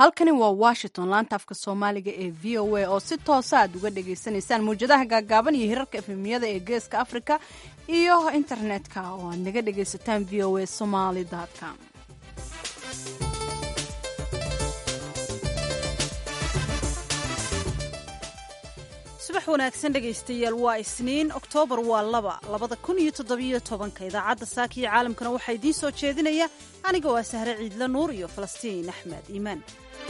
halkani waa washington laanta afka soomaaliga ee v o a oo si toosa aad uga dhagaysanaysaan mawjadaha gaagaaban iyo hirarka efemiyada ee geeska africa iyo internetka oo aad naga dhagaysataan v o a somaly com subax wanaagsan dhegaystayaal waa isniin oktoobar waa laba labada kun iyo toddobiyo tobanka idaacadda saaka iyo caalamkana waxaa idiin soo jeedinaya aniga waa sahre ciidla nuur iyo falastiin axmed iimaan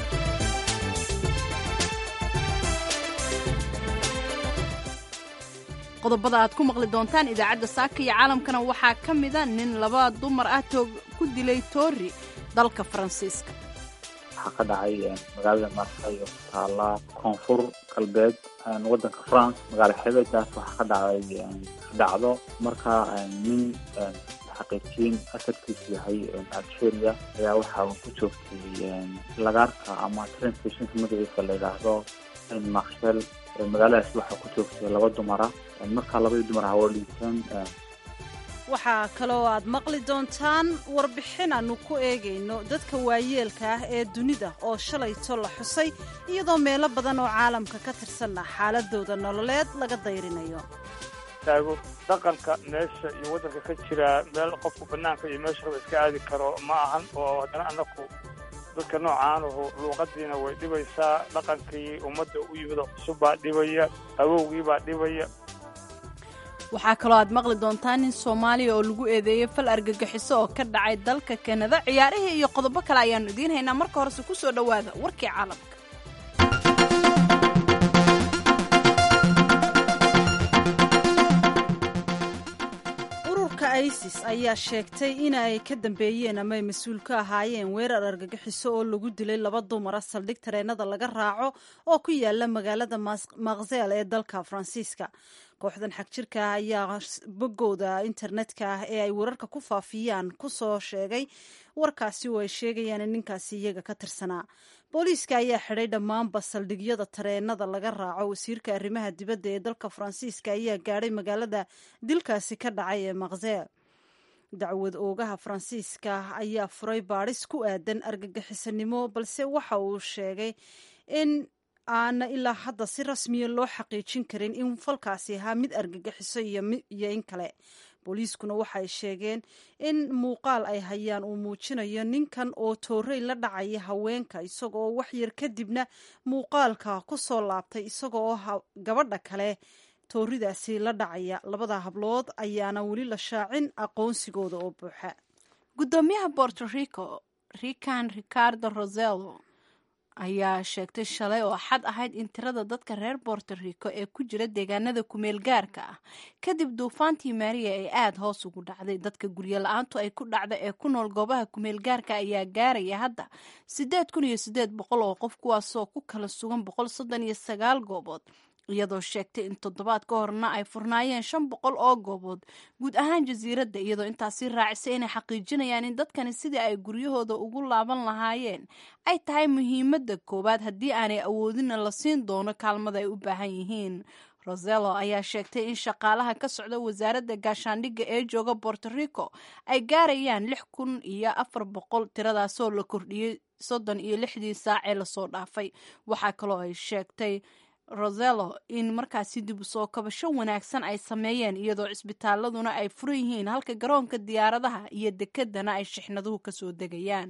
qodobada aad ku maqli doontaan idaacadda saaka iyo caalamkana waxaa ka mida nin laba dumar ah toog ku dilay toori dalka faransiiska waxaa ka dhacay magaalada marsay oo ku taala koonfur galbeed wadanka france magaalo xebeedaas waxaa ka dhacday dhacdo marka nin xaqiijiyin asalkiisu yahay algeria ayaa waxa uu ku joogtay lagaarka ama train stationka magaciisa la yidhaahdo marshel magaaladaas waxaa ku joogtay laba dumara markaa labadii dumar ah oo dhinteen waxaa kaloo aad maqli doontaan warbixin aanu ku eegayno dadka waayeelka ah ee dunida oo shalayto la xusay iyadoo meelo badan oo caalamka ka tirsanna xaaladooda nololeed laga dayrinayo taago dhaqanka meesha iyo waddanka ka jira meel qofku bannaanka iyo meesha raba iska aadi karo ma ahan oo haddana annaku dadka noocaanuhu luuqadiina way dhibaysaa dhaqankii ummadda u yimidoo cusub baa dhibaya awowgii baa dhibaya waxaa kaloo aad maqli doontaan nin soomaaliya oo lagu eedeeyey fal argagixiso oo ka dhacay dalka kanada ciyaarihii iyo qodobo kale ayaannu idiin haynaa marka horese ku soo dhowaada warkii caalamka ururka isis ayaa sheegtay in ay ka dambeeyeen ama ay mas-uul ka ahaayeen weerar argagixiso oo lagu dilay laba dumara saldhig tareenada laga raaco oo ku yaala magaalada maksel ee dalka faransiiska kooxdan xag jirka ah ayaa boggooda internetka ah ee ay wararka ku faafiyaan ku soo sheegay warkaasi oo ay sheegayaan in ninkaasi iyaga ka tirsanaa booliiska ayaa xidhay dhammaanba saldhigyada tareenada laga raaco wasiirka arrimaha dibadda ee dalka faransiiska ayaa gaadhay magaalada dilkaasi ka dhacay ee maksel dacwad oogaha faransiiska ayaa furay baadhis ku aadan argagixisanimo balse waxa uu sheegay in aana ilaa hadda si rasmiya loo xaqiijin karin in falkaasi ahaa mid argagixiso iyo in kale booliiskuna waxay sheegeen in muuqaal ay hayaan uu muujinayo ninkan oo toorey la dhacaya haweenka isagoo waxyar kadibna muuqaalka ku soo laabtay isagoo gabadha kale tooridaasi la dhacaya labada hablood ayaana weli la shaacin aqoonsigooda oo buuxa gudoomiyaha borto rico rican ricardo roselo ayaa sheegtay shalay oo xad ahayd in tirada dadka reer borto rico ee ku jira deegaanada kumeel gaarka ah kadib duufaantii maariya ay aada hoos ugu dhacday dadka guryo la-aantu ay ku dhacda ee ku nool goobaha kumeel gaarka ayaa gaaraya hadda siddeed kun iyo siddeed boqol oo qof kuwaasoo ku kala sugan boqol soddon iyo sagaal goobood iyadoo sheegtay in toddobaad ka horna ay furnaayeen shan boqol oo goobood guud ahaan jasiiradda iyadoo intaasi raacisay inay xaqiijinayaan in dadkani sidii ay guryahooda ugu laaban lahaayeen ay tahay muhiimadda koowaad haddii aanay awoodinna la siin doono kaalmada ay u baahan yihiin roselo ayaa sheegtay in shaqaalaha ka socda wasaaradda gaashaandhigga ee jooga borto rico ay gaarayaan lix kun iyo afar boqol tiradaasoo la kordhiyey soddon iyo lixdii saac ee lasoo dhaafay waxaa kaloo ay sheegtay roselo in markaasi dib u soo kabasho wanaagsan ay sameeyeen iyadoo cisbitaaladuna ay furan yihiin halka garoonka diyaaradaha iyo dekedana ay shixnaduhu ka soo degayaan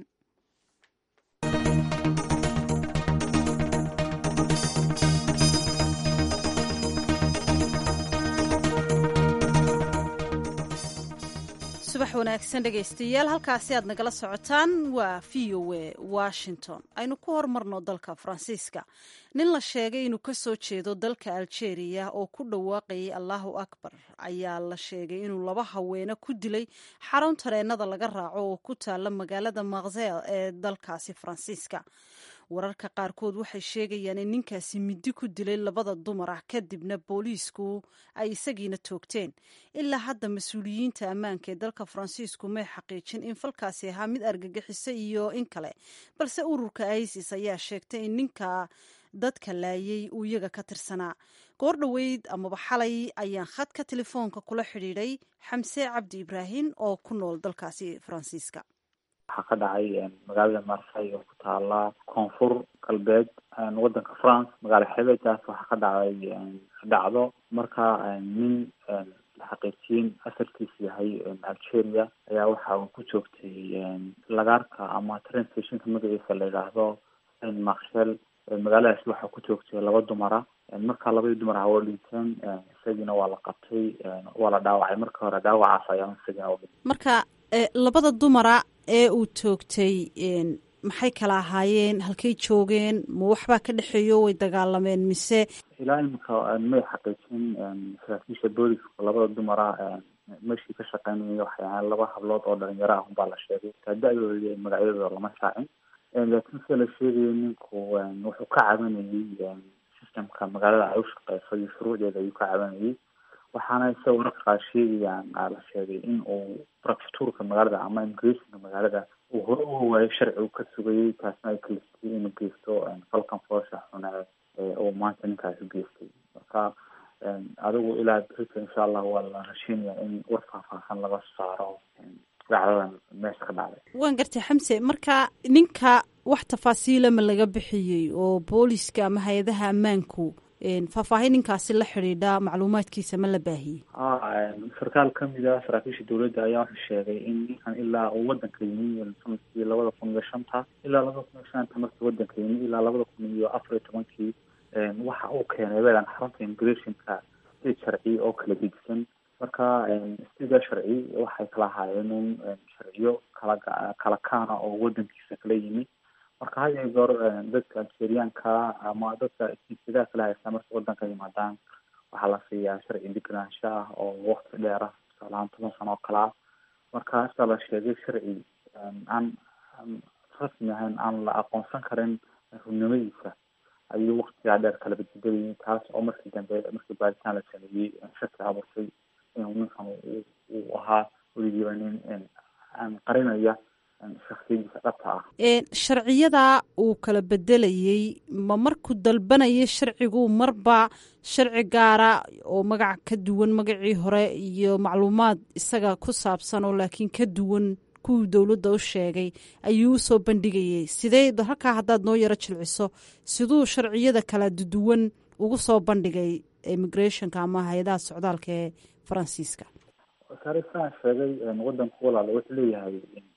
subax wanaagsan dhegaystayaal halkaasi aad nagala socotaan waa v o a washington aynu ku hormarno dalka faransiiska nin la sheegay inuu ka soo jeedo dalka algeria oo ku dhawaaqayay allahu akbar ayaa la sheegay inuu laba haweene ku dilay xarun tareenada laga raaco oo ku taala magaalada maksel ee dalkaasi faransiiska wararka qaarkood waxay sheegayaan in ninkaasi midi ku dilay labada dumar ah kadibna booliisku ay isagiina toogteen ilaa hadda mas-uuliyiinta ammaanka ee dalka faransiisku may xaqiijin in falkaasi ahaa mid argagixiso iyo in kale balse ururka isis ayaa sheegtay in ninka dadka laayay uu iyaga ka tirsanaa goor dhoweyd amaba xalay ayaan khadka telefoonka kula xidhiidhay xamse cabdi ibraahim oo ku nool dalkaasi faransiiska waxaa ka dhacay magaalada marsay oo ku taala koonfur galbeed wadanka france magaalo xebeedaas waxaa ka dhacay dhacdo marka nin xaqiijiyin asalkiisu yahay algeria ayaa waxa uu ku joogtay lagaarka ama train stationka magaciisa la yidhaahdo saint marshel magaaladaasi waxaa ku joogtay laba dumara markaa labadii dumar ah waa dhinteen isagiina waa la qabtay waa la dhaawacay marka hore dhaawacaas ayaa isagina marka labada dumara ee uu toogtay maxay kala ahaayeen halkay joogeen ma waxbaa ka dhexeeyo way dagaalameen mise ilaa imika may xaqiijin saraakiisha booliska labada dumara meshii ka shaqeynaya waxay ahaan laba hablood oo dhalinyaro ah unbaa la sheegay da-dooda magacyadooda lama shaacin laakiin sida la sheegayo ninku wuxuu ka cabanayay systemka magaalada ay u shaqeyso iyo shuruucdeeda ayuu ka cabanayay waxaana isagoo wararka qaar sheegayaan la sheegay in uu prefectuurka magaalada ama immigrationka magaalada uu hore u waayo sharci uu ka sugayay taasna ay kalistay inuu geysto falkan foosha xune uu maanta ninkaasi geystay marka adigu ilaa berita insha allah waa la rashiinaya in war faahfaahsan laga saaro dacdadan meesha ka dhacday waan gartay xamse marka ninka wax tafaasiila ma laga bixiyey oo booliska ama hay-adaha ammaanku faahfaahin ninkaasi la xidhiidha macluumaadkiisa ma la baahiyey sarkaal kamid a saraakiisha dowladda ayaa wuxuu sheegay in ninkan ilaa uu wadanka yimi sanadkii labada kun iyo shanta ilaa labada kun iyo shanta markii wadanka yimi ilaa labada kun iyo afar iyo tobankii waxa uu keenay weelan xarunta immigrationka state sharci oo kala gedisan marka sida sharci waxay kala ahaayeen un sharciyo kala kala kaana oo wadankiisa kala yimi marka had iyo goor dadka algeriyaanka ama dadka jinsiyadaha kala haysta markay wadanka yimaadaan waxaa la siiyaa sharci deganaansho ah oo wakti dheer ah tusaalahaan toban sano oo kale ah marka sida la sheegay sharci aan rasmi ahayn aan la aqoonsan karin runnimadiisa ayuu waktigaa dheer kala badbedelayay taas oo markii dambe markii baaritaan la sameeyey shaki abuurtay inuu ninkan uu ahaa weligiiba nin aan qarinaya shaksiyadiisa dhabta ah sharciyada uu kala bedelayey ma markuu dalbanayay sharcigu marba sharci gaara oo magac ka duwan magacii hore iyo macluumaad isaga ku saabsan oo laakiin ka duwan kuwii dowladda u sheegay ayuu usoo bandhigayay sidee halkaa haddaad noo yaro jilciso siduu sharciyada kala duwan ugu soo bandhigay immigrationka ama hay-adaha socdaalka ee faransiiska wasaare saan sheegay wadanku walaal wuxuu leeyahay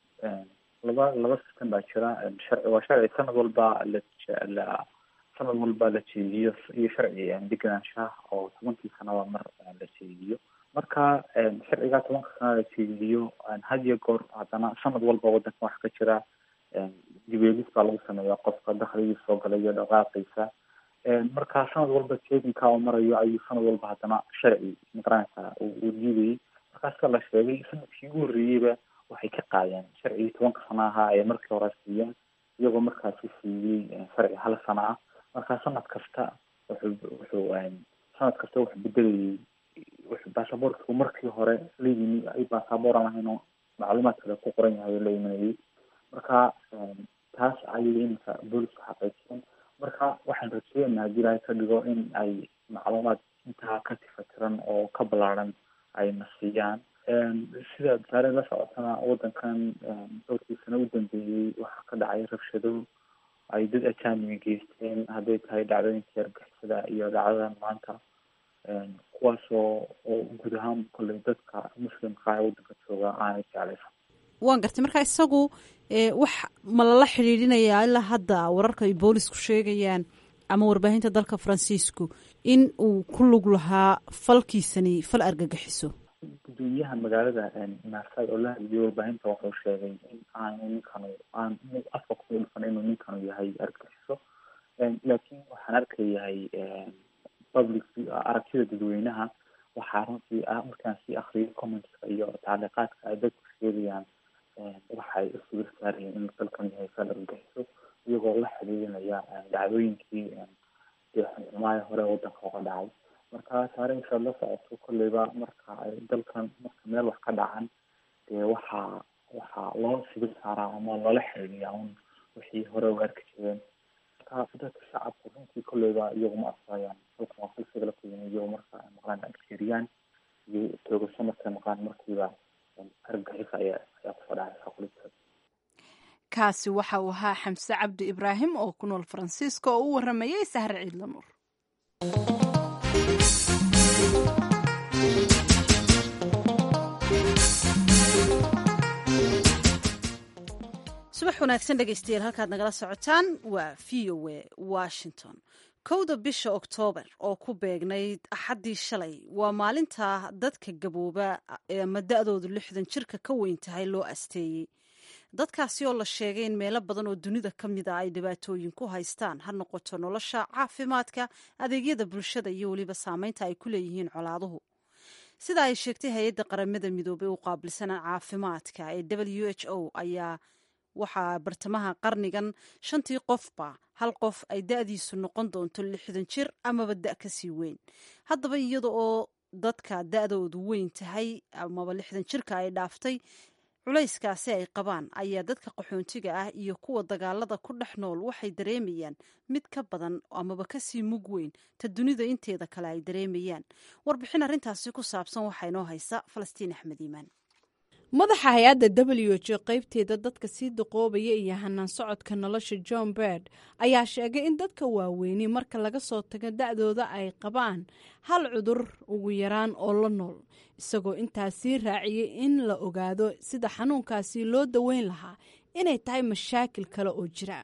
laba laba system baa jira sharci waa sharci sanad walba la sanad walba la jeediyo iyo sharci deganaanshaha oo tobankii sanaba mar la jeediyo marka sharcigaa tobanka sana la jeediyo had iyo goor haddana sanad walba wadanka waxa ka jira dibeegis baa lagu sameeya qofka dakligii soo galay iyo dhaqaaqiisa marka sanad walba jeedinka oo marayo ayuu sanad walba haddana sharci magaranaysa uu diidayay markaasa la sheegay sanadkii ugu horreeyeyba waxay ka qaadeen sharcigii tobanka sana ahaa ee markii hore siiyeen iyagoo markaasi siiyey sharci hal sana ah marka sanad kasta wuxuu wuxuu sanad kasta wuxuu bedelayay wuxuu baasaboortku markii hore la yimi ay baasaboor aan lahayn oo macluumaad kale ku qoran yahay oo la imanayay marka taas ayay iminka boolisku xaqiijiyeen marka waxaan rajeynaynaa haddii ilaahay ka dhigo in ay macluumaad intaa ka tifatiran oo ka ballaaran ayna siiyaan sida wasaare la socotana wadankan dhowrkii sano u dambeeyey waxaa ka dhacay rabshado ay dad ajaanibi geysteen hadday tahay dhacdooyinka argixisada iyo dhacdadan maanta kuwaasoo oo guud ahaan kolley dadka muslimka ee wadanka jooga aanay jeclaysan waan gartay marka isagu wax ma lala xidhiidhinayaa ilaa hadda wararka ay boolisku sheegayaan ama warbaahinta dalka faransiisku in uu ku lug lahaa falkiisani fal argagixiso gudoomiyaha magaalada marsay oo la hadliyay warbaahinta wuxuu sheegay in aanu ninkanu aan afka ku dhulfan inuu ninkanu yahay argagixiso laakiin waxaan arkayahay public aragtida dadweynaha waxaa runtii ah markaan sii akriyay commentska iyo tacliiqaadka ay dadku sheegayaan waxay u sawir saarayeen inuu dalkan yahay fal argagixiso iyagoo la xiriirinaya dhacdooyinkii xumaaya hore wadanka uga dhacay marka saareysaad la socoto kolleyba marka ay dalkan marka meel wax ka dhacan dee waxaa waxaa loo sibir saaraa ama loola xiriiriyaa un wixii hore u arki jireen marka dadka shacabku runtii kolleyba iyagu ma asayaan dalkan waa falsiga la kuyimi iyagu marka ay maqlaan algeriyaan iyo toogasho markay maqlaan markiiba argagixis ayaa ayaa kusoo dhacaysa kulibta kaasi waxa uu ahaa xamse cabdi ibraahim oo ku nool faransiiska oo u waramayay sahre ciidlanuur subax wanaagsan dhegaystayaal halkaad nagala socotaan waa v o a washington kowda bisha oktoobar oo ku beegnayd axaddii shalay waa maalinta dadka gabooba ama da-doodu lixdan jirka ka weyn tahay loo asteeyey dadkaasi oo la sheegay in meelo badan oo dunida ka mid a ay dhibaatooyin ku haystaan ha noqoto nolosha caafimaadka adeegyada bulshada iyo weliba saameynta ay ku leeyihiin colaaduhu sida ay sheegtay hay-adda qaramada midoobey u qaabilsana caafimaadka ee w h o ayaa waxaa bartamaha qarnigan shantii qofba hal qof ay da-diisu noqon doonto lixdan jir amaba da kasii weyn haddaba iyada oo dadka da-doodu weyn tahay amaba lixdan jirka ay dhaaftay culayskaasi ay qabaan ayaa dadka qaxoontiga ah iyo kuwa dagaalada ku dhex nool waxay dareemayaan mid ka badan amaba kasii mug weyn ta dunida inteeda kale ay dareemayaan warbixin arrintaasi ku saabsan waxaa inoo haysa falastiin axmed iimaan madaxa hay-adda w h o qaybteeda dadka sii daqoobaya iyo hanaan socodka nolosha john berd ayaa sheegay in dadka waaweyni marka laga soo tago da-dooda ay qabaan hal cudur ugu yaraan oo la nool isagoo intaasii raaciyey in la ogaado sida xanuunkaasi loo daweyn lahaa inay tahay mashaakil kale oo jira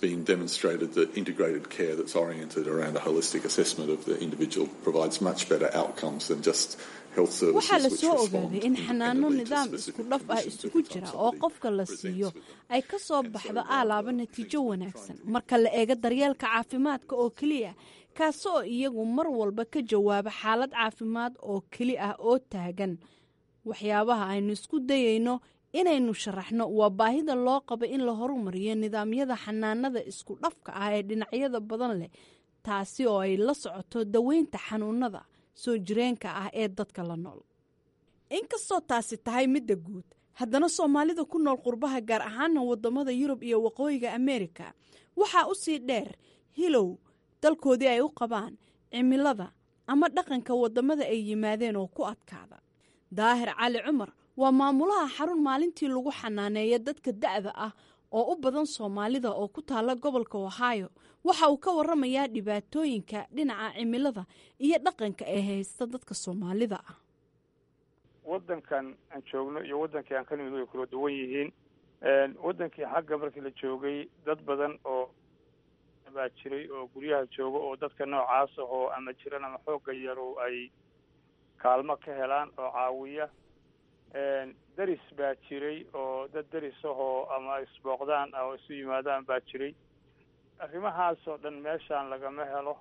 waxaa la soo ogaaday in xanaano nidaam isku dhaf ah isugu jira oo qofka la siiyo ay ka soo baxdo aalaaba natiijo wanaagsan marka la eego daryeelka caafimaadka oo keliya kaasi oo iyagu mar walba ka jawaaba xaalad caafimaad oo keli ah oo taagan waxyaabaha aynu isku dayayno inaynu sharaxno waa baahida loo qabo in la horumariyo nidaamyada xanaanada isku dhafka ah ee dhinacyada badan leh taasi oo ay la socoto daweynta xanuunada soo jireenka ah ee dadka la nool inkastoo taasi tahay midda guud haddana soomaalida ku nool qurbaha gaar ahaana wadamada yurub iyo waqooyiga ameerika waxaa u sii dheer hilow dalkoodii ay u qabaan cimilada ama dhaqanka wadamada ay yimaadeen oo ku adkaada daahir cali cumar waa maamulaha xarun maalintii lagu xanaaneeya dadka da-da ah oo u badan soomaalida oo ku taala gobolka ohio waxa uu ka waramayaa dhibaatooyinka dhinaca cimilada iyo dhaqanka ee haysta dadka soomaalida ah waddankan aan joogno iyo waddankii aan ka nimid way kula duwan yihiin waddankii xagga markii la joogay dad badan oo baa jiray oo guryaha jooga oo dadka noocaas ahoo ama jiran ama xoogga yarow ay kaalmo ka helaan oo caawiya deris baa jiray oo dad deris ahoo ama isbooqdaan oo isu yimaadaan baa jiray arrimahaasoo dhan meeshaan lagama helo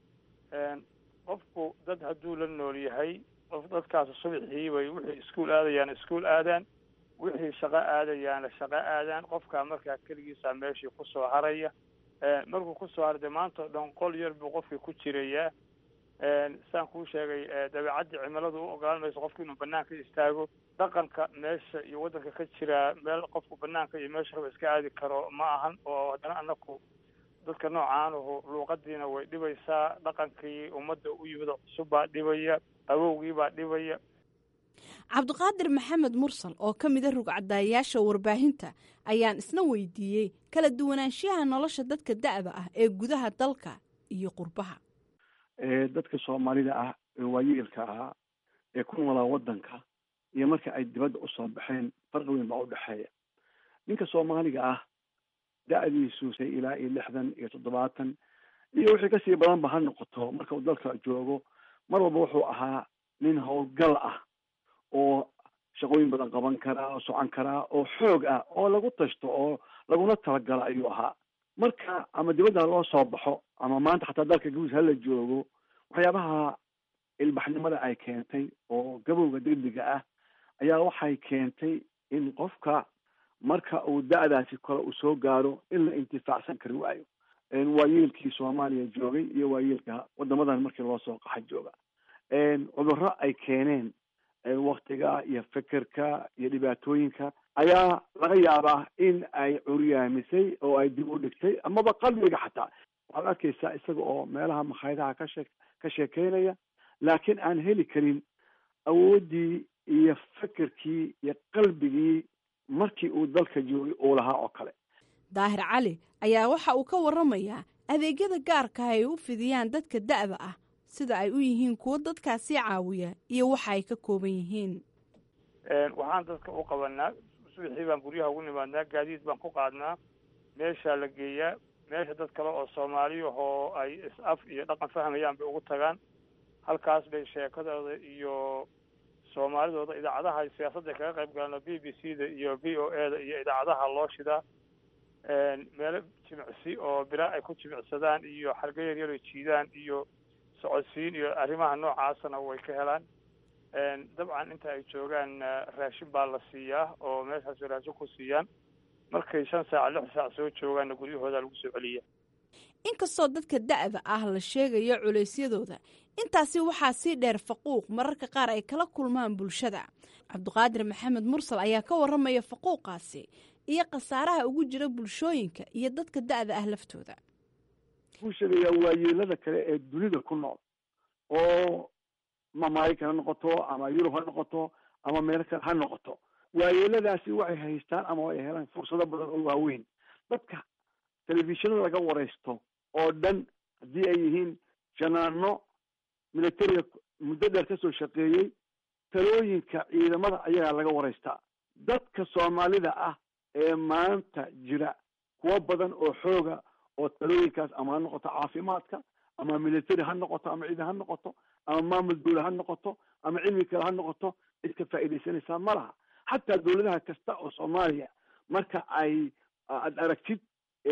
qofku dad hadduu la nool yahay qof dadkaas subaxii bay wixii iskuol aadayaan iskuol aadaan wixii shaqo aadayaana shaqo aadaan qofkaa markaa keligiisaa meeshii kusoo haraya markuu kusoo haray dee maanta o dhan qol yar buu qofkii ku jirayaa saan kuu sheegay dabeecaddii cimiladu u ogolaan mayso qofku inuu banaanka istaago dhaqanka meesha iyo waddanka ka jiraa meel qofku banaanka iyo meesha raba iska aadi karo ma ahan oo haddana anaku dadka noocaanuhu luuqadiina way dhibaysaa dhaqankii ummadda u yimid cusub baa dhibaya awowgii baa dhibaya cabdiqaadir maxamed mursal oo ka mida rugcadaayaasha warbaahinta ayaan isna weydiiyey kala duwanaanshiyaha nolosha dadka da-da ah ee gudaha dalka iyo qurbaha dadka soomaalida ah ee waayeelka ahaa ee ku noolaa waddanka iyo marka ay dibadda usoo baxeen farqi weyn baa udhexeeya ninka soomaaliga ah da-diisu say ilaa iyo lixdan iyo toddobaatan iyo wixii kasii badanba ha noqoto marka uu dalka joogo mar walba wuxuu ahaa nin howlgal ah oo shaqooyin badan qaban karaa oo socon karaa oo xoog ah oo lagu tashto oo laguna talagalo ayuu ahaa marka ama dibadda loo soo baxo ama maanta xataa dalka guus hala joogo waxyaabaha ilbaxnimada ay keentay oo gabowga degdega ah ayaa waxay keentay in qofka marka uu da-daasi kale uu soo gaaro in la intifaacsan kari waayo waayeelkii soomaaliya joogay iyo waayeelka wadamadan markii loo soo qaxa jooga cudurro ay keeneen waktiga iyo fekerka iyo dhibaatooyinka ayaa laga yaabaa in ay curyaamisay oo ay dib u dhigtay amaba qalbiga xataa waxaad arkaysaa isaga oo meelaha makhaayadaha ka shee ka sheekeynaya laakiin aan heli karin awooddii iyo fekerkii iyo qalbigii markii uu dalka joogay uu lahaa oo kale daahir cali ayaa waxa uu ka waramayaa adeegyada gaarka ay u fidiyaan dadka da'da ah sida ay u yihiin kuwo dadkaasi caawiya iyo waxa ay ka kooban yihiin waxaan dadka u qabanaa subaxii baan guryaha ugu nimaadnaa gaadiid baan ku qaadnaa meeshaa la geeyaa meesha dad kale oo soomaaliyahoo ay is-af iyo dhaqan fahmayaan bay ugu tagaan halkaas bay sheekadooda iyo soomaalidooda idaacadaha ay siyaasadda kaga qayb galaan b b c da iyo v o e da iyo idaacadaha loo shidaa meelo jimicsi oo bilaa ay ku jimicsadaan iyo xarga yaryar ay jiidaan iyo socodsiin iyo arrimaha noocaasana way ka helaan dabcan inta ay joogaan raashin baa la siiyaa oo meeshaas raashin ku siiyaan markay shan saac lix saac soo joogaanna guryahooda lagu soo celiya inkastoo dadka da'da ah la sheegayo culeysyadooda intaasi waxaa sii dheer faquuq mararka qaar ay kala kulmaan bulshada cabdiqaadir maxamed mursal ayaa ka waramaya faquuqaasi iyo khasaaraha ugu jira bulshooyinka iyo dadka da'da ah laftooda wuxuu sheegayaa waayeelada kale ee dunida ku nool oo ma maraykan ha noqoto ama yurub ha noqoto ama meel kale ha noqoto waayeeladaasi waxay haystaan ama way helaan fursado badan oo waaweyn dadka telefishinada laga waraysto oo dhan haddii ay yihiin janaano militariga muddo dheer kasoo shaqeeyey talooyinka ciidamada ayagaa laga waraystaa dadka soomaalida ah ee maanta jira kuwo badan oo xooga oo talooyinkaas ama ha noqoto caafimaadka ama military ha noqoto ama ciidan ha noqoto ama maamul dawla ha noqoto ama cilmi kale ha noqoto cid ka faa'iidaysanaysaa ma laha xataa dawladaha kasta oo soomaaliya marka ay aad aragtid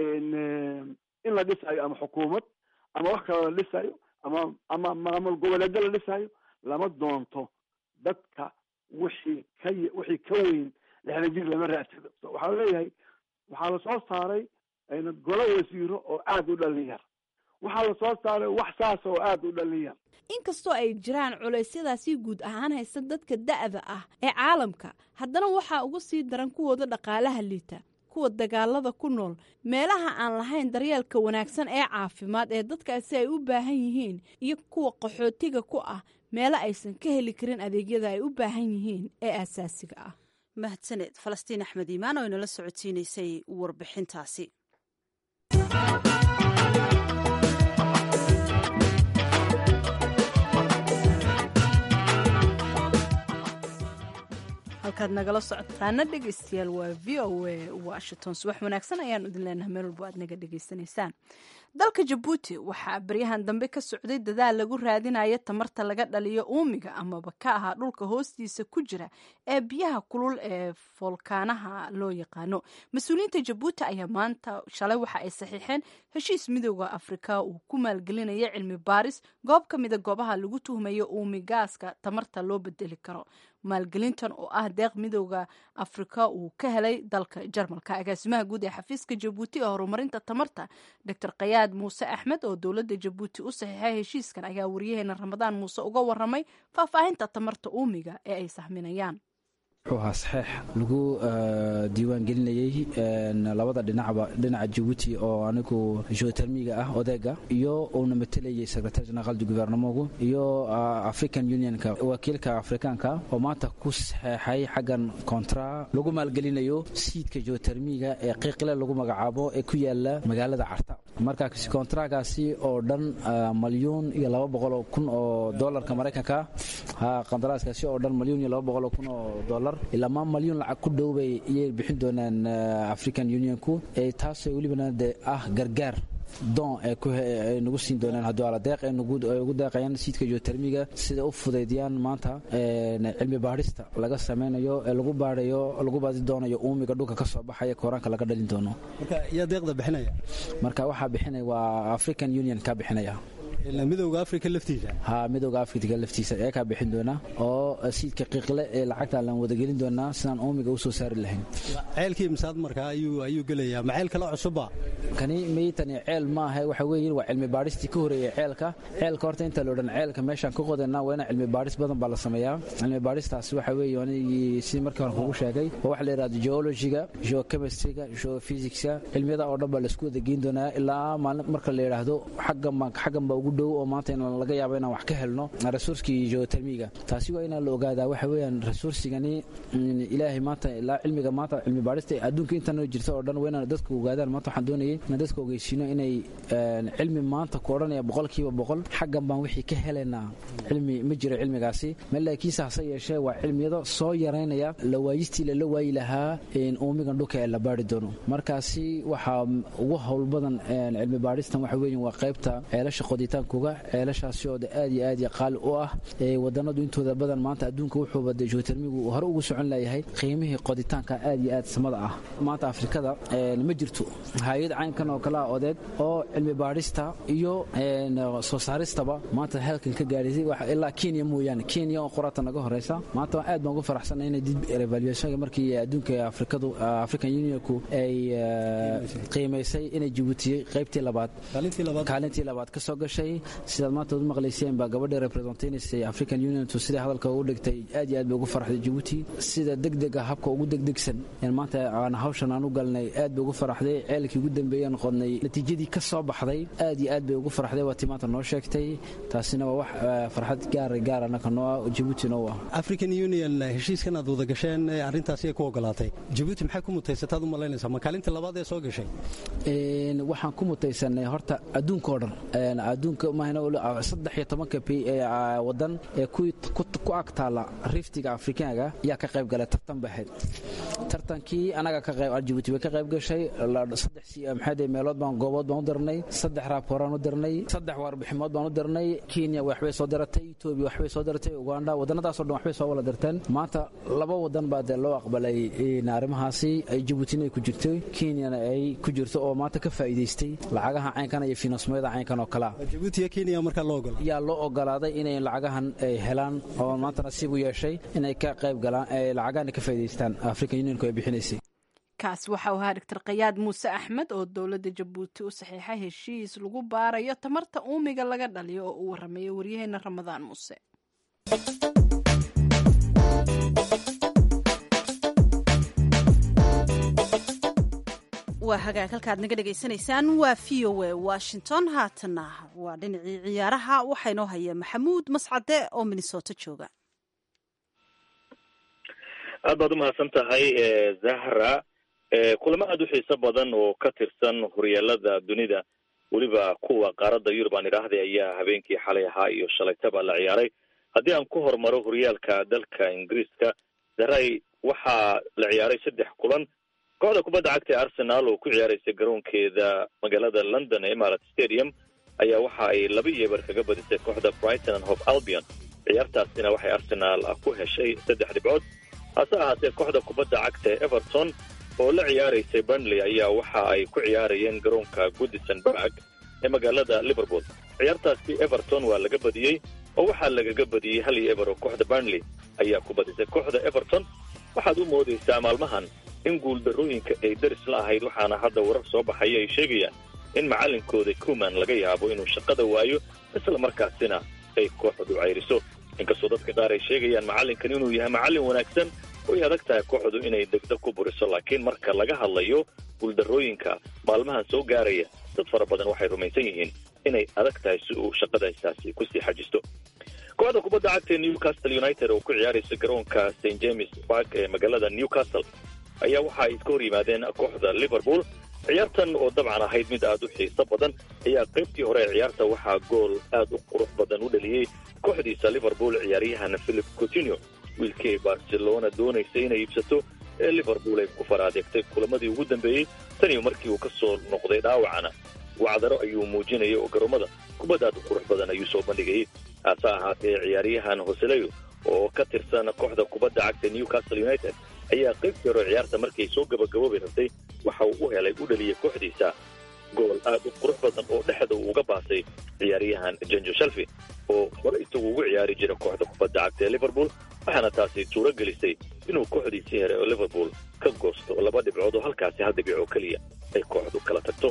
in la dhisayo ama xukuumad ama wax kaloo la dhisayo ama ama maamul goboleedyo la dhisayo lama doonto dadka wixii ka wixii ka weyn lixdan jir lama raadsado waxaa leeyahay waxaa lasoo saaray golo wasiiro oo aada u dhalin yar waxaa lasoo saaray wax saasa oo aada u dhalin yar inkastoo ay jiraan culeysyadaasi guud ahaan haysta dadka da'da ah ee caalamka haddana waxaa uga sii daran kuwooda dhaqaalaha liita kuwa dagaalada ku nool meelaha aan lahayn daryeelka wanaagsan ee caafimaad ee dadkaasi ay u baahan yihiin iyo kuwa qaxootiga ku ah meelo aysan ka heli karin adeegyada ay u baahan yihiin ee aasaasiga ah mahadsaneed falastiin axmed iimaan oo inala socodsiinaysay warbixintaasi halkaad nagala socotaana dhegeystayaal waa v o a washington subax wanaagsan ayaanu idin leenahay meel walbo aad naga dhegeysanaysaan dalka jabuuti waxaa baryahan dambe ka socday dadaal lagu raadinayo tamarta laga dhaliyo uumiga amaba ka ahaa dhulka hoostiisa ku jira ee biyaha kulul ee foolkaanaha loo yaqaano mas-uuliyiinta jabuuti ayaa maanta shalay waxa ay saxiixeen heshiis midooda afrika uu ku maalgelinayo cilmi baaris goob ka mida goobaha lagu tuhmayo uumi gaaska tamarta loo bedeli karo maalgelintan oo ah deeq midooda afrika uu ka helay dalka jarmalka agaasimaha guud ee xafiiska jabuuti ee horumarinta tamarta dor kayaad muuse axmed oo dowladda jabuuti u saxiixay heshiiskan ayaa wariyaheena ramadaan muuse uga waramay faahfaahinta tamarta uumiga ee ay sahminayaan wuxuu ahaa saxeex lagu diiwaangelinayey labada dhinacba dhinaca jabuuti oo anigu geotermiga ah odeega iyo uuna matelayay secretary general du gouvernementgu iyo african unionka wakiilka afrikaanka oo maanta ku saxeexay xaggan kontra lagu maalgelinayo siidka geotermiga ee qiiqle lagu magacaabo ee ku yaala magaalada carta marka kontragaasi oo dhan malyuun iyo laba boqoloo kun oo dolarka maraykanka qandaraaskaasi oo dhan malyuun iyo laba boqoloo kun oo dolar ilamaa malyuun lacag ku dhowbay iyay bixin doonaan african unionku taasoo welibana de ah gargaar doon ay nagu siin doonaan hadduu ala deeq ay ugu deeqayaan siidka geotermiga sida u fudaydiyaan maanta cilmi baadhista laga samaynayo ee lagu baadhayo lagu baadi doonayo uumiga dhulka ka soo baxaya kooraanka laga dhalin doono marka yaa deeqda bixinaya marka waxaa bixinaya waa african union ka bixinaya midowga afrika laftiisa ha midowga afrika laftiisa ee kaa bixin doona oo siidka qiiqle ee lacagta laan wadagelin doonaa sidaan uumiga u soo saari lahayn ceelkii misaad markaa ayuu gelayaa ma ceel kale cusubba kani maytani ceel maaha waxa weeye waa cilmi baadhistii ka horeeyey ceelka ceelka horta inta la odhan ceelka meeshaan ka qodanaa waa ina cilmi baadhis badan baa la sameeyaa cilmi baadhistaasi waxa weeye anigii sidii markii hore kugu sheegay waa waxa la yidhahdo geologiga geochemistryga geophysicska cilmiyada oo dhan baa laisku wada geyn doonaa ilaa maalin marka la yidhaahdo xaggan baa xaggan baa ugu dhow oo maanta in laga yaabo inaan wax ka helno resurskii geotermiga taasi waa inaan la ogaadaa waxa weeyaan resursigani ilaahay maanta ilaa cilmiga maanta cilmi baadhista adduunka intan jirta oo dhan waa inaan dadka ogaadaan maanta waxaan doonayay inaan dadka ogeysiino inay cilmi maanta ku odhanaya boqolkiiba boqol xaggan baan wixii ka helaynaa cilmi ma jiro cilmigaasi ma laakiinse hase yeeshee waa cilmiyado soo yaraynaya lawaayistii lala waayi lahaa uumigan dhulka ee la baari doono markaasi waxaa ugu howl badan cilmi baadhistan waxa weeye waa qaybta ceelasha qoditaankooga ceelashaasi oo aad iyo aad iyo qaali u ah wadanadu intooda badan maanta adduunka wuxuuba de geotermigu hore ugu socon layahay qiimihii qoditaanka aad iyo aad samada ah maanta afrikada ma jirto hay-ad caynkan oo kale ah odeed oo cilmi baadhista iyo soo saaristaba maanta halkan ka gaadhisay ilaa kenya mooyaane kenya oo qorata naga horeysa maanta aad baan ugu faraxsanay inay dib revaluationka markii adduunka afrikadu african unionku ay qiimaysay inay jibuutiyey qaybtii labaad kaalintii labaad ka soo gashay sidaad maanta u maqlayseen baa gabadhii representaynaysa african uniontu sidai hadalka ugu dhigtay aad iyo aad bay ugu faraxday jibuuti sida degdega habka ugu degdegsan maanta aan hawshan aan u galnay aad bay ugu faraxday ceelkii ugu dambeeyaan qodnay natiijadii ka soo baxday aad iyo aad bay ugu faraxday waa tii maanta noo sheegtay taasina waa wax farxad gaar gaar anaka noo ah jibuuti noo ah african union heshiiskan aad wada gasheen arrintaasi ku ogolaatay jibuuti maxay ku mutaysataad u malaynaysaa ma kaalinta labaad ee soo gashay waxaan ku mutaysanay horta adduunka oo dhan adduunka mahna saddex iyo tobanka wadan ee ku ag taala riftiga afrikaanka ayaa ka qayb galay tartan baxeed tartankii anaga ka qayb jibuuti bay ka qayb gashay saddex maxaade meelood baan goobood baan u dirnay saddex raabooraan u dirnay saddex warbiximood baan u dirnay kenya waxbay soo diratay etoobiya waxbay soo diratay uganda wadannadaasoo dhan waxbay soo wala dirteen maanta laba wadan baa dee loo aqbalay arrimahaasi ay jibuutina ay ku jirto kenyana ay ku jirto oo maanta ka faa'iidaystay lacagaha caynkan iyo finosmyada caynkan oo kalea jibuuti iyo kenya markaa loo ogola yaa loo ogolaaday inay lacagahan ay helaan oo maanta nasiib u yeeshay inay ka qayb galaan ay lacagahan ka faa'iidaystaan african unionku ay bixinaysay kaas waxa uu ahaa doctor kayaad muuse axmed oo dowladda jabuuti u saxiixay heshiis lagu baarayo tamarta uumiga laga dhaliyo oo uu waramayo waryaheena ramadaan muuse waa hagaag halkaad naga dhegaysanaysaan waa v o a washington haatana waa dhinacii ciyaaraha waxaa inoo haya maxamuud mascade oo minnesota jooga aad baad umahadsan tahay zahra kulamo aada u xiiso badan oo ka tirsan horyaalada dunida weliba kuwa qaaradda yurub aan idhaahday ayaa habeenkii xalay ahaa iyo shalaytaba la ciyaaray haddii aan ku hormaro horyaalka dalka ingiriiska zaray waxaa la ciyaaray saddex kulan kooxda kubadda cagta ee arsenal oo ku ciyaaraysa garoonkeeda magaalada london ee emarat stadium ayaa waxa ay laba iyo eber kaga badisay kooxda brighton and hope albion ciyaartaasina waxay arsenaal ku heshay saddex dhibcood hase ahaatee kooxda kubadda cagta ee everton oo la ciyaaraysay burnley ayaa waxa ay ku ciyaarayeen garoonka goodison park ee magaalada liverpool ciyaartaasi everton waa laga badiyey oo waxaa lagaga badiyey hal iyo eber oo kooxda burnley ayaa ku badisay kooxda everton waxaad u moodaysaa maalmahan in guuldarrooyinka ay daris la ahayd waxaana hadda warar soo baxaya ay sheegayaan in macalinkooda kuman laga yaabo inuu shaqada waayo isla markaasina ay kooxdu cayriso inkastoo dadka qaar ay sheegayaan macallinkan inuu yahay macallin wanaagsan way adag tahay kooxdu inay degdeg ku buriso laakiin marka laga hadlayo guuldarrooyinka maalmahan soo gaaraya dad fara badan waxay rumaysan yihiin inay adag tahay si uu shaqadaysaasi kusii xajisto kooxda kubadda cagta ee newcastle united oo ku ciyaaraysa garoonka st james park ee magaalada newcastle ayaa waxa ay iska hor yimaadeen kooxda liverpool ciyaartan oo dabcan ahayd mid aad u xiiso badan ayaa qaybtii hore ee ciyaarta waxaa gool aad u qurux badan u dhaliyey kooxdiisa liverpool ciyaaryahan philip coutinho wiilkii ay barcelona doonaysa inay iibsato ee liverpool ay ku faraadeegtay kulamadii ugu dambeeyey taniyo markii uu ka soo noqday dhaawacana wacdaro ayuu muujinayay oo garoomada kubad aad u qurux badan ayuu soo bandhigayay hase ahaatee ciyaaryahan hoseleyo oo ka tirsan kooxda kubadda cagta newcastle united ayaa qaybtii hore ciyaarta markay soo gabagaboobi rabtay waxa uu u helay u dhaliyey kooxdiisa gool aad u qurux badan oo dhexda uu uga baasay ciyaaryahan janjo shalfi oo hore isagu ugu ciyaari jira kooxda kubadda cagta ee liverpool waxaana taasi suuro gelisay inuu kooxdiisii here oo liverpool ka goosto laba dhibcood oo halkaasi hal dhibic oo keliya ay kooxdu kala tagto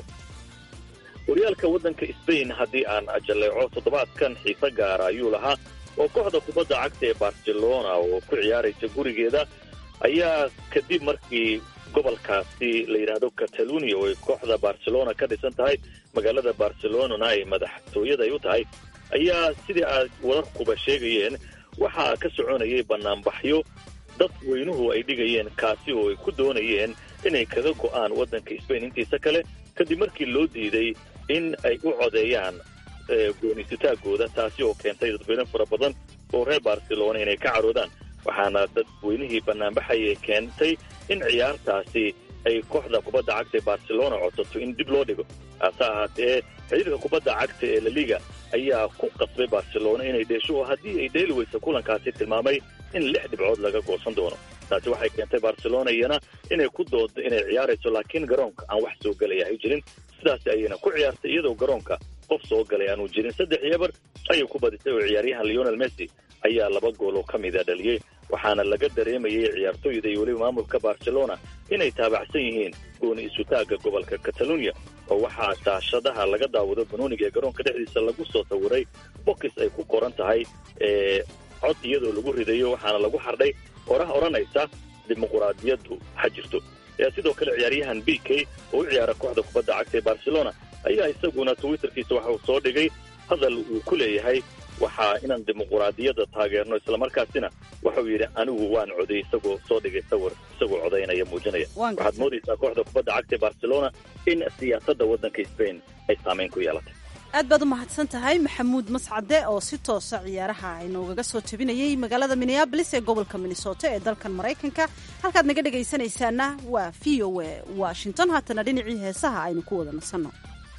horyaalka waddanka sbain haddii aan jalleeco toddobaadkan xiise gaara ayuu lahaa oo kooxda kubadda cagta ee barcelona oo ku ciyaaraysa gurigeeda ayaa kadib markii gobolkaasi la yidhaahdo catalunia oo ay kooxda barcelona ka dhisan tahay magaalada barcelonana ay madaxtooyada ay u tahay ayaa sidii aad wararkuba sheegayeen waxaa ka soconayay banaanbaxyo dad weynuhu ay dhigayeen kaasi oo ay ku doonayeen inay kaga go'aan waddanka sbain intiisa kale kadib markii loo diiday in ay u codeeyaan goonisitaagooda taasi oo keentay dadweyne fara badan oo reer barcelona inay ka caroodaan waxaana dadweynihii banaanbaxayay keentay in ciyaartaasi ay kooxda kubadda cagta ee barcelona codsato in dib loo dhigo hase ahaatee xiriirka kubadda cagta ee laliga ayaa ku qasbay barcelona inay dheesho oo haddii ay dheeli weysa kulankaasi tilmaamay in lix dhibcood laga goosan doono taasi waxay keentay barcelona iyana inay ku doodo inay ciyaarayso laakiin garoonka aan wax soo gelaya ay jirin sidaas ayayna ku ciyaartay iyadoo garoonka qof soo galay aanu jirin saddex iyo eber ayay ku badisay oo ciyaaryahan leonel messi ayaa laba gool oo ka mida dhaliyey waxaana laga dareemayay ciyaartooyda iyo weliba maamulka barcelona inay taabacsan yihiin gooni isutaagga gobolka catalunya oo waxaa daashadaha laga daawado banooniga ee garoonka dhexdiisa lagu soo sawiray bokis ay ku qoran tahay cod iyadoo lagu ridayo waxaana lagu xardhay oraha odhanaysa dimuquraadiyaddu ha jirto sidoo kale ciyaaryahan b k oo u ciyaara kooxda kubadda cagta ee barcelona ayaa isaguna twitterkiisa waxa uu soo dhigay hadal uu ku leeyahay waxaa inaan dimuquraadiyadda taageerno islamarkaasina waxauu yidhi anigu waan coday isagoo soo dhigay sawir isagoo codaynaya muujinaya waxaad moodaysaa kooxda kubadda cagta ee barcelona in siyaasadda waddanka spain ay saamayn ku yeelatay aad baad u mahadsan tahay maxamuud mascade oo si toosa ciyaaraha aynoogaga soo jabinayay magaalada minneabolis ee gobolka minnesota ee dalkan maraykanka halkaad naga dhegaysanaysaana waa v o a washington haatana dhinacii heesaha aynu ku wada nasanno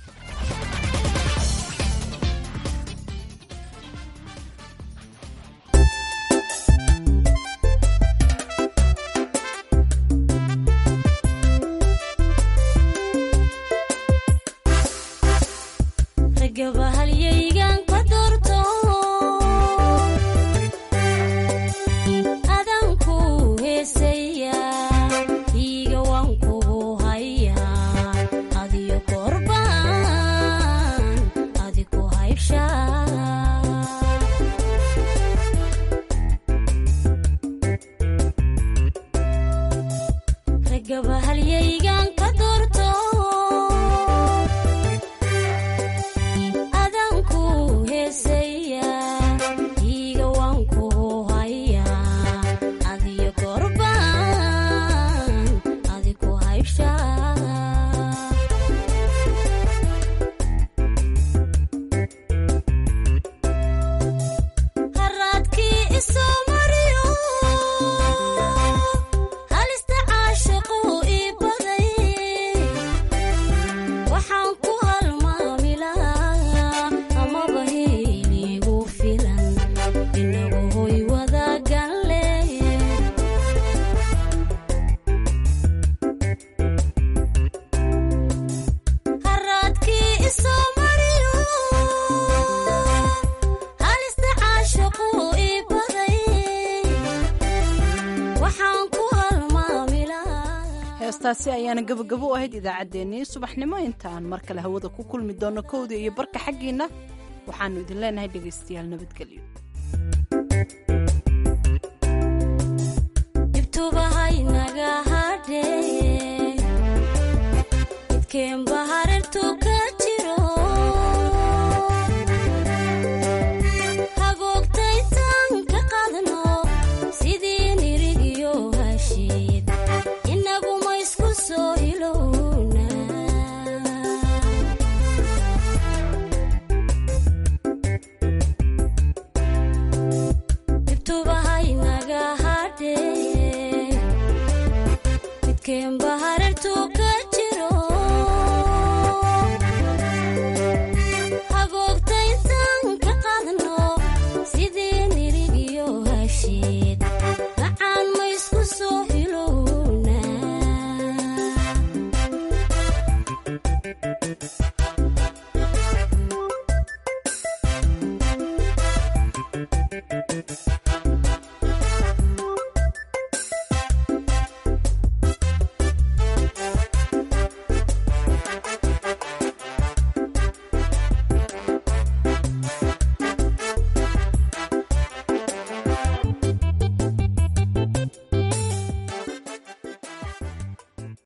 heestaasi ayaana gabagabo u ahayd idaacaddeenii subaxnimo intaan mar kale hawada ku kulmi doonno kowda iyo barka xaggiinna waxaannu idin leenahay dhegaystayaal nabadgelyo Kemba harer tuka